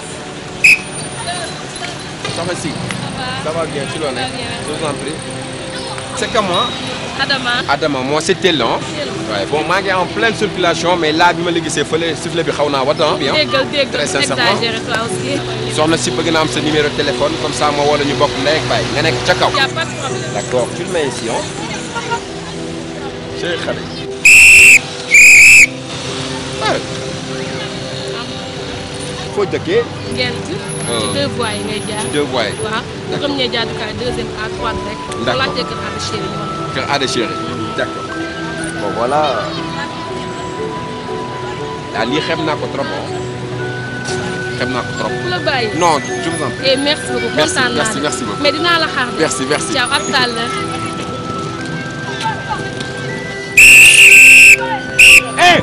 soxna si. ça va bien ci loo ne. je vous en prie. c'est que moi. Adama. Adama moi c'est Tel ah. waaye bon maa ngi en pleine circulation mais là bi ma la gisee fële sifflet bi xaw naa wat ah. bien déggal déggal très sincèrement exagéré toi aussi. soxna si bëgg naa am sa numéro de téléphone comme ça ma woo la ñu bokk ndey ak baay nga nekk ca kaw. y a pas de problème. d'accord tu le mets ici ah. chéri xale yi. foo dëkkee. Ngent. Ah. ci deux voies yi ngay jaar. deux voies yi. waaw premier jaadukaay deuxième à droite rek. D'accord. boo laajtee kër Ada Chéri ñu wax. Kër Ada Chéri. d'accord bon voilà. ah lii xem naa ko trop ah. xem naa ko trop. ku la bàyyi. non je vous en prie. et merci beaucoup Merci, kontaan naa merci, la. merci beaucoup. mais dinaa la xaar de. Merci, merci. ciao à tout à l'heure. eh.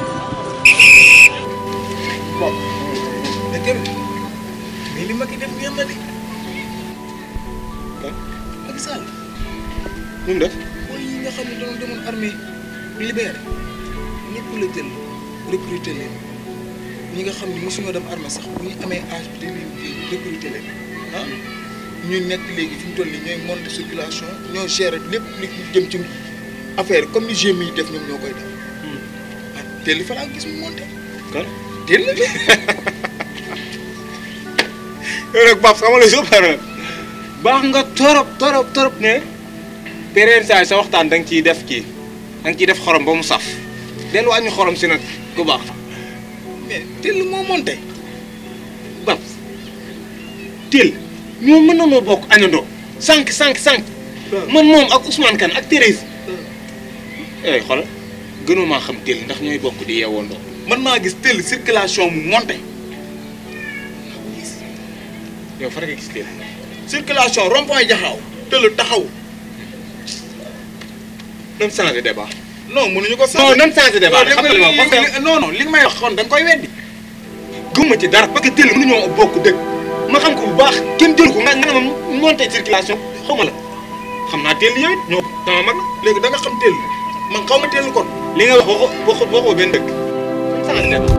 bon. mais Kébé mais li Macky def ngeen na de. kon Macky Sall. nu mu def. mooy yi nga xam ne doon demoon armée libéré ñëpp la jël recruter leen ñi nga xam ne mosuñoo dem armée sax bu ñu amee âge bi dañuy recruter leen ah ñu nekk léegi fi mu toll nii ñooy monter circulation ñoo gérer lépp li jëm ci affaire comme ni GMI yi def ñoom ñoo koy def ah teel li fa laa gis mu monter. kan teel la de. yow nag Pape sama la super baax nga torop torop torop ne période saa sa waxtaan da nga ciy def kii da nga ciy def xorom ba mu saf dellu wàññi xorom si nag ku baax. mais teel moo monter. Bab Til ñoo mën na noo bokk añandoo sànq sànq sànq man moom ak Ousmane Kane ak Thérèse eh xoolal gënoo maa xam Til ndax ñooy bokk di yeewandoo man maa gis teel circulation mu monter. yow fa nga gis Til circulation rond-point jaxaaw teel taxaw. nan changé débat. non mënuñu ko. non nan changé débat xam nga li ma wax parce que non non li nga may wax kon da nga koy weddi. gëmma ci dara parce que Til mënuñoo bokk dëkk ma xam ko bu baax kenn jël ko nga nga ne ma monté circulation xaw ma la xam naa Til yow it ñoo sama mag la léegi da nga xam teel man xaw ma teel kon. li nga wax waxoo waxoo waxoo benn dëkk changé débat.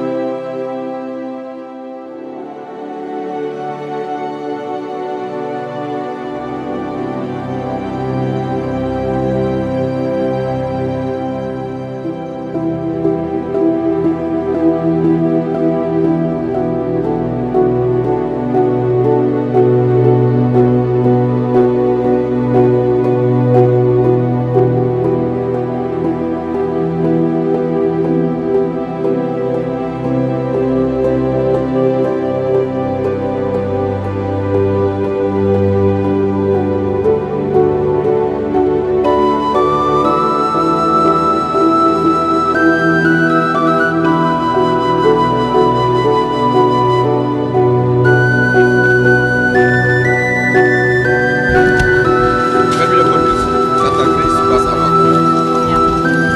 Permis de conduire. Ça t'a créé, c'est pas ça va.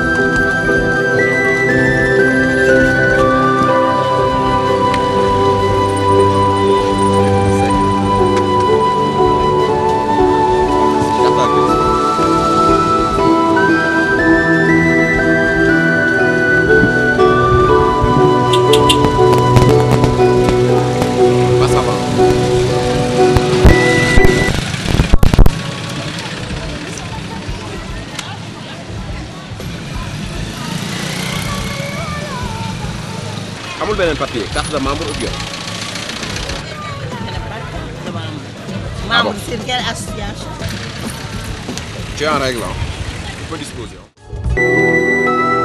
Carte à grise. Bah, ça va. amul beneen papier carte de membre ou bien. Ah bon. membre sur quelle association Tu es en règle, hein. Tu peux disposer. hein.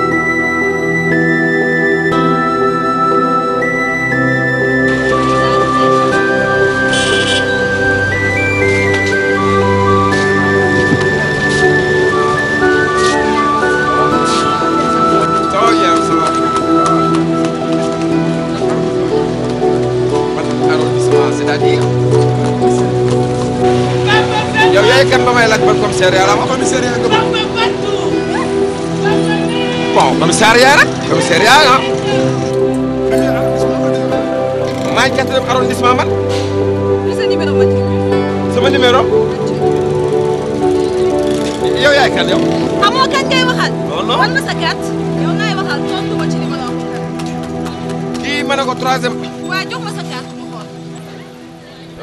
Ça va bien, ça va. Ban arrondissement, c'est-à-dire yow yaay kan ba may laaj ban commissariat la am commissariat nga bëgg. bon commissariat rek commissariat ah. maa ngi quatrième arrondissement man. sa numéro matricule. sama numéro. yow yaay kan yow. amoo kañ ngay waxal. non non wan ma sa carte. yow ngay waxal tontu ma ci li ma la wax. kii ma ne ko troisième. waaye jox ma sa carte ñu xool.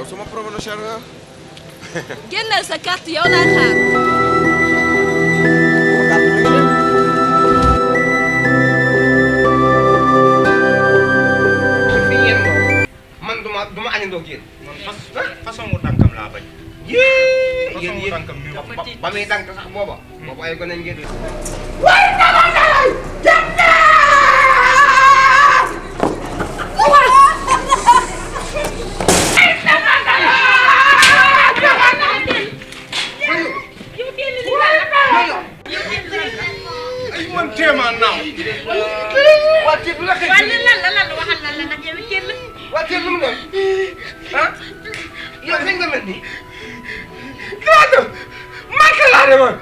yow sama promotionnaire nga. génneel sa carte yow laay xaar. fi yéen moom man du ma du ma añandoo ak yéen. man fas façon mu tànkam laa bañ. yéen façon yéen mu yéen tànkam mi wax. ba ba muy dànk sax booba. booba ay gone ngeen di. ay man téemaa naaw. waa Thiel lu la xëy. waaye lan la lan la waxal lan la nag yow it kenn waa Thiel lu mu doon. ah yow kañ nga mel nii. damaa dem Màkka laa demoon.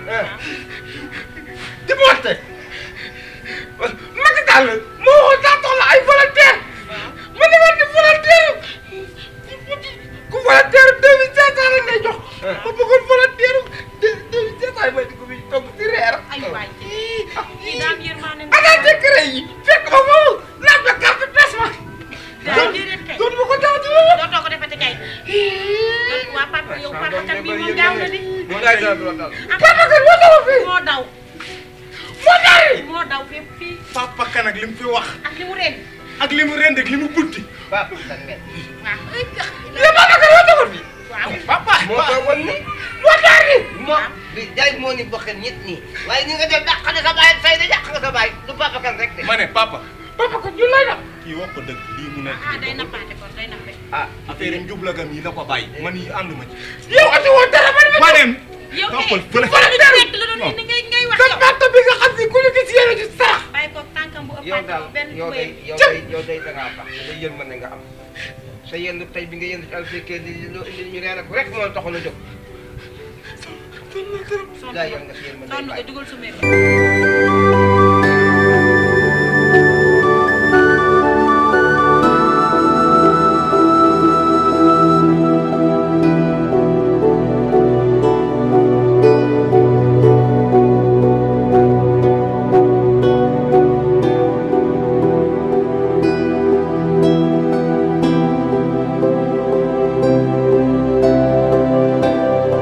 di monté. Macky Sall moo waxoon daa soxla ay volontaire. ma demoon di volontaire. ku volontaire deux mille cinq cent lañ lay jox. ma bëggoon volontaire deux deux mille cinq cent yi may di ko fi togg di reer. ay waay kii daam yërmaane ana décret yi fekk ma foofu laaj ma carte presse ma. daa déedéet kay doon ma ko taw di ma. dootoo ko defati kay doot waa papa yow papa kat bi moom gaaw na di moo daal di la dal. ah papa kat moo taw fii. moo daw moo dari. moo daw fépp fii papa kan ak li mu fi wax. ak li mu ren ak li mu rend ak li mu buddi. papa kat ngeen. waaw li papa kat moo taxoon fii. waaw papa. moo toogoon ni. moo dari. moo bi jaay moo ni bokk ñett nii. waaye ni nga def dàq nga sa baay say de dàq nga sa baay du papa kat rek de. ma ne papa. papa kat ñu lay def. kii wax ko dëgg lii mu nekk. ah day nappaate kon day nappe ah affaire yi njublagam yi la ko bàyyi. man yi ànduma ci. yow ati woon dara man ma. ma dem. yow toppal eh fële. lu ñu nekk la doon indi ngay ngay wax sa yow papa bi nga xam ni ku ñu gis yéen a ci sarax. bàyyi ko tànkam bu yow ëppaat daal benn yow day bëy yow day yow day da ngaa baax day yërmande nga am sa yendu tey bi nga yendu ci alfekee li loo indi ñu reer ak rek moo taxoon a jóg. sonn daa yor nga si yërmande sonn nga bàyyi. dugal su meer